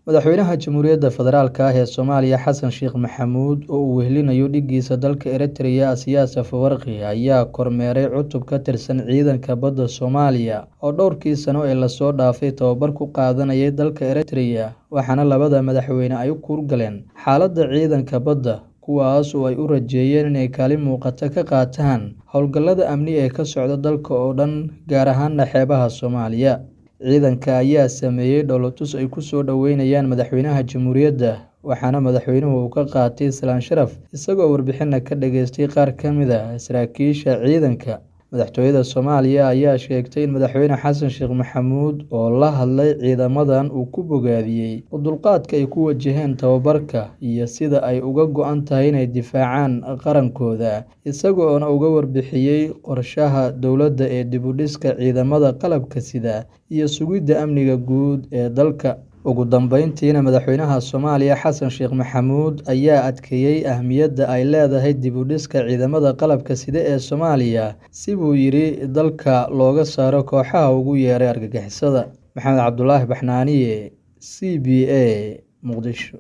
madaxweynaha jamhuuriyadda federaalk ah ee soomaaliya xasan sheekh maxamuud oo uu wehelinayo dhigiisa dalka eritrea asiyaas afawarqi ayaa kormeeray cutub ka tirsan ciidanka badda soomaaliya oo dhowrkii sano ee lasoo dhaafay tababar ku qaadanayay dalka eritrea waxaana labada madaxweyne ay u kuurgaleen xaaladda ciidanka badda kuwaas oo ay u rajeeyeen inay kaalin muuqata ka qaataan howlgallada amni ee ka socda dalka oo dhan gaar ahaana xeebaha soomaaliya ciidanka ayaa sameeyey dhowlatus ay ku soo dhoweynayaan madaxweynaha jamhuuriyadda waxaana madaxweynuhu uu ka qaatay salaan sharaf isagoo warbixina ka dhageystay qaar ka mid a saraakiisha ciidanka madaxtooyada soomaaliya ayaa sheegtay in madaxweyne xasan sheekh maxamuud oo la hadlay ciidamadan uu ku bogaadiyey dulqaadka ay ku wajaheen tababarka iyo sida ay uga go-an tahay inay difaacaan qarankooda isaga oona uga warbixiyey qorshaha dowladda ee dibudhiska ciidamada qalabka sida iyo sugidda amniga guud ee dalka ugu dambeyntiina madaxweynaha soomaaliya xasan sheekh maxamuud ayaa adkeeyey ahmiyadda ay leedahay dibudhiska ciidamada qalabka sida ee soomaaliya si buu yidhi dalka looga saaro kooxaha ugu yeeray argagixisada maxamed cabdulaahi baxnaaniye c b a muqdisho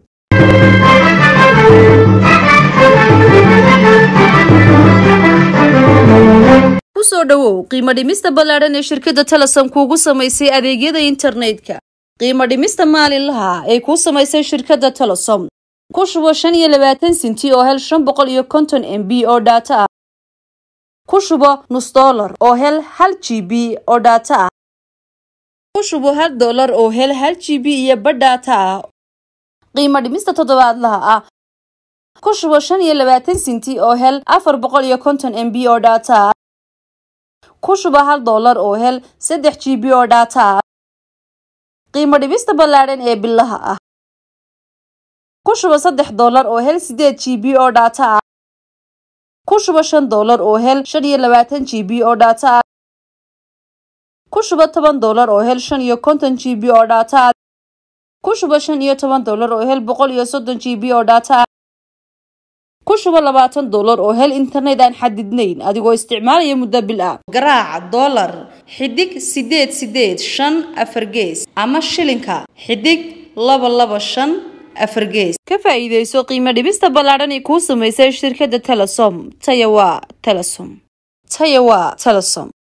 kusoo dhowow qiimo dhimista ballaadhan ee shirkadda telesom kuugu samaysay adeegyada internetka qiimo dhimista maalinlaha ay kuu samaysay shirkadda telesom ku shubo shan iyo labaatan sinti oo hel shan boqol iyo konton m b oo dhaato ah ku shubo nus dollar oo hel hal g b oo dhaato ah ku shubo hal dollar oo hel hal g b iyo badh dhaato ah qiimo dhimista toddobaadlaha ah ku shubo shan iyo labaatan sinti oo hel afar boqol iyo konton m b oo dhaato ah ku shubo hal dollar oo hel saddex g b oo dhaato ah qiimo dhibista ballaadhan ee bilaha ah ku shubo saddex dollar oo hel sideed g b oo dhaato ah ku shubo shan dollar oo hel shan iyo labaatan g b oo dhaato ah ku shubo toban dollar oo hel shan iyo konton g b oo dhaato ah ku shubo shan iyo toban dollar oo hel boqol iyo soddon g b oo dhaato ah ku shubo labaatan dollar oo hel internet aan xadidnayn adigoo isticmaalaya muddo bil ah garaaca dollar xidig sideed sideed shan afar gees ama shilinka xidig laba laba shan afar gees ka faa'iidayso qiimo dhibista ballaadhan ee kuu samaysay shirkadda telesom taya waa telesom taya waa telesom